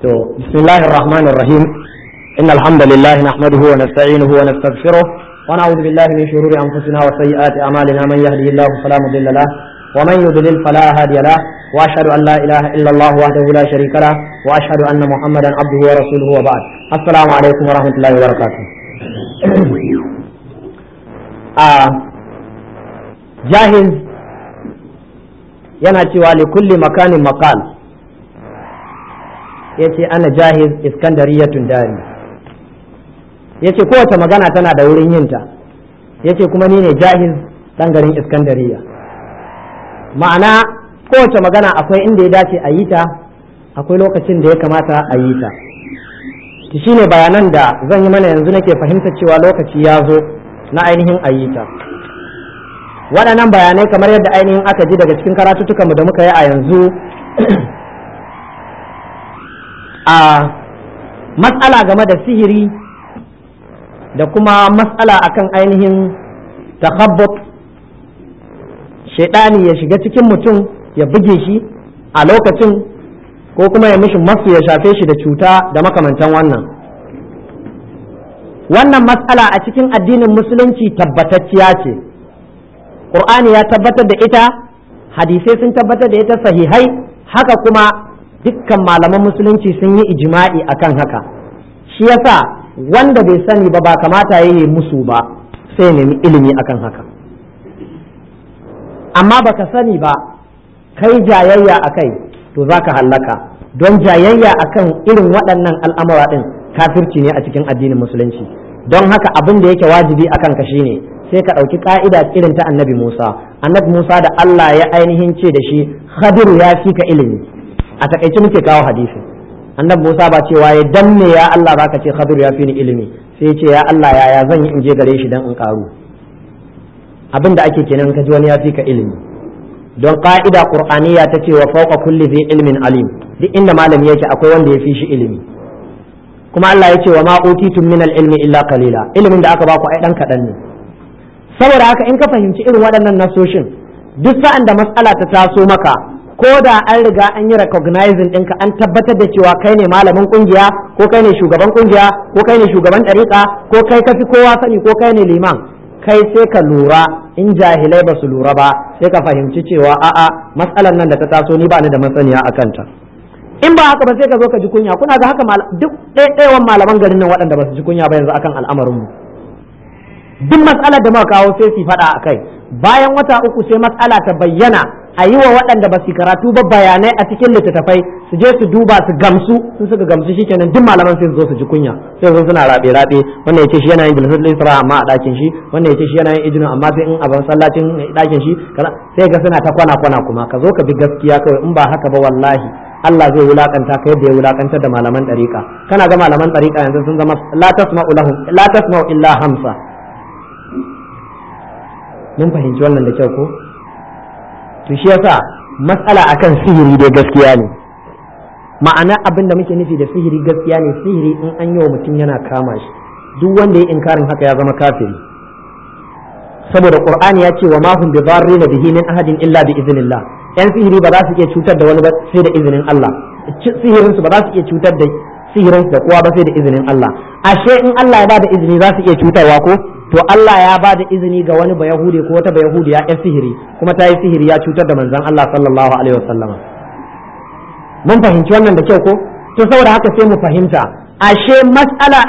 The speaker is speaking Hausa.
to bismillahir rahmanir rahim innal hamdalillah nahmaduhu wa nasta'inuhu wa nastaghfiruh wa na'udhu billahi min shururi anfusina wa sayyiati a'malina man yahdihillahu fala mudilla lahu wa man yudlil fala hadiya lahu wa ashhadu an la ilaha illa allah wahdahu la sharika lahu wa ashhadu anna muhammadan abduhu wa rasuluhu wa ba'd assalamu alaikum wa rahmatullahi wa barakatuh a jahiz yana cewa li kulli makanin maqal yace ana jahiz iskandariyatun dari yace kowace magana tana da wurin yinta yace kuma ni ne jahiz dan garin iskandariya ma'ana kowace magana akwai inda ya dace a yi ta akwai lokacin da ya kamata a yi ta shi ne bayanan da zan yi mana yanzu nake fahimtar cewa lokaci ya zo na ainihin a yi ta waɗannan bayanai kamar yadda ainihin aka ji daga cikin karatuttukanmu da muka yi a yanzu a matsala game da sihiri da kuma matsala akan ainihin takhabbut shaidani ya shiga cikin mutum ya buge shi a lokacin ko kuma ya mishi masu ya shafe shi da cuta da makamantan wannan wannan matsala a cikin addinin musulunci tabbatacciya ce ƙur'ani ya tabbatar da ita hadisai sun tabbatar da ita sahihai haka kuma dukkan malaman musulunci sun yi ijima'i akan haka shi yasa wanda bai sani ba ba kamata ya yi musu ba sai nemi ilimi akan haka amma baka sani ba kai jayayya a kai to za ka hallaka don jayayya akan irin waɗannan al'amura ɗin kafirci ne a cikin addinin musulunci don haka abin da yake wajibi a kanka shine sai ka ɗauki ƙa'ida irin ta annabi musa annabi musa da allah ya ainihin ce da shi khadiru ya fi ka ilimi a takaice muke kawo hadisi annabi musa ba cewa ya danne ya allah baka ce khadiru ya fi ni ilimi sai ya ce ya allah yaya zan yi in je gare shi dan in karu abin da ake kenan ka ji wani ya fi ka ilimi don ka'ida qur'aniya ta ce wa fawqa kulli dhi ilmin alim duk inda malami yake akwai wanda ya fi shi ilimi kuma Allah ya ce wa ma utitum min ilmi illa qalila ilimin da aka baku ai dan kadan ne saboda haka in ka fahimci irin waɗannan nasoshin duk sa'an da mas'ala ta taso maka ko da an riga an yi recognizing ɗinka an tabbatar da cewa kai ne malamin kungiya ko kai ne shugaban kungiya ko kai ne shugaban ɗariƙa ko kai kafi kowa sani ko kai ne liman kai sai ka lura in jahilai ba su lura ba sai ka fahimci cewa a'a matsalar nan da ta taso ni ba ni da masaniya a kanta in ba haka ba sai ka zo ka ji kunya kuna ga haka duk ɗaiɗaiwan malaman garin nan waɗanda ba su ji kunya ba yanzu akan al'amarin mu duk matsalar da muka kawo sai su faɗa a kai bayan wata uku sai matsala ta bayyana a yi wa waɗanda ba su karatu ba bayanai a cikin littattafai su je su duba su gamsu sun suka gamsu shikenan duk malaman sai su zo su ji kunya sai su suna rabe rabe wannan yace shi yana yin bilhul isra amma a ɗakin shi wannan yace shi yana yin ijnu amma sai in a ban sallacin ɗakin shi sai ga suna ta kwana kwana kuma ka zo ka bi gaskiya kawai in ba haka ba wallahi Allah zai wulakanta ka yadda ya wulakantar da malaman ɗariƙa kana ga malaman ɗariƙa yanzu sun zama la tasma'u lahum la tasma'u illa hamsa mun fahimci wannan da kyau ko to shi yasa matsala akan sihiri dai gaskiya ne ma'ana abin da muke nufi da sihiri gaskiya ne sihiri in an yi wa mutum yana kama shi duk wanda ya inkarin haka ya zama kafiri saboda qur'ani ya ce wa ma hum bi dharrina bihi min ahadin illa bi iznillah yan sihiri ba za su iya cutar da wani ba sai da izinin Allah sihirin su ba za su iya cutar da sihirin da kowa ba sai da izinin Allah ashe in Allah ya ba da izini za su iya cutarwa ko to Allah ya ba da izini ga wani bayahude ko wata bayahudiya ya sihiri kuma ta yi sihiri ya cutar da manzon Allah sallallahu alaihi wasallama mun fahimci wannan da kyau ko to saboda haka sai mu fahimta ashe mas'ala